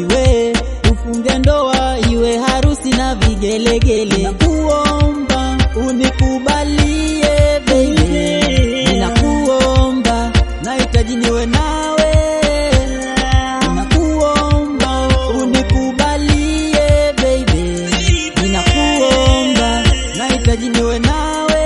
we tufunge ndoa iwe harusi na vigelegele. Nakuomba unikubalie baby, ninakuomba nahitaji niwe nawe, ninakuomba unikubalie baby, ninakuomba nahitaji niwe nawe,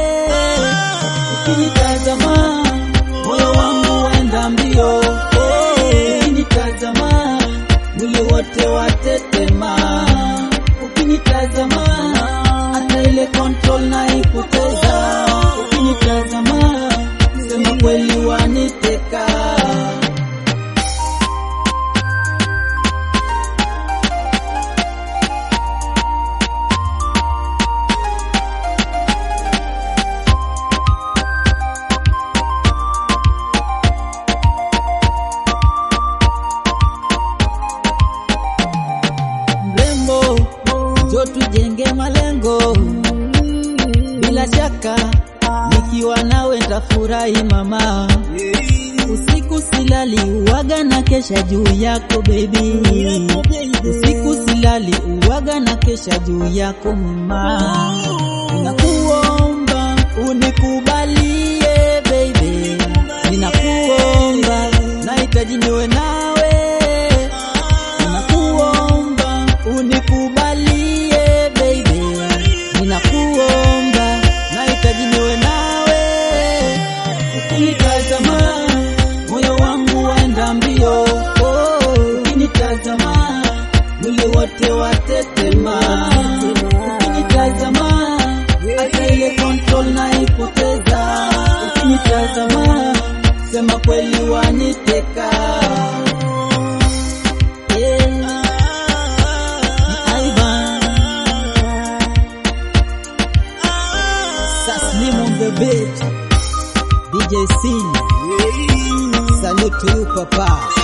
ukinitazama moyo wangu wenda mbio, oh, ukinitazama mwili wote watetema, ukinitazama hata ile control naipoteza, ukinitazama sema kweli waniteka. mrembo, jo tujenge malengo. Bila shaka nikiwa nawe ntafurahi mama, usiku silali uwaga na kesha juu yako baby, usiku silali uwaga na kesha juu yako mama, ninakuomba unikubalie baby, ninakuomba nahitaji niwe nawe Ninakuomba unikubalie baby, ninakuomba nahitaji niwe nawe. Ukinitazama moyo wangu waenda mbio, oh, ukinitazama mwili wote watetema, ukinitazama hata ile control naipoteza, ukinitazama sema kweli waniteka. Yeah. Ivan. Saslim on the beat. DJ C. Salute to you, Papa.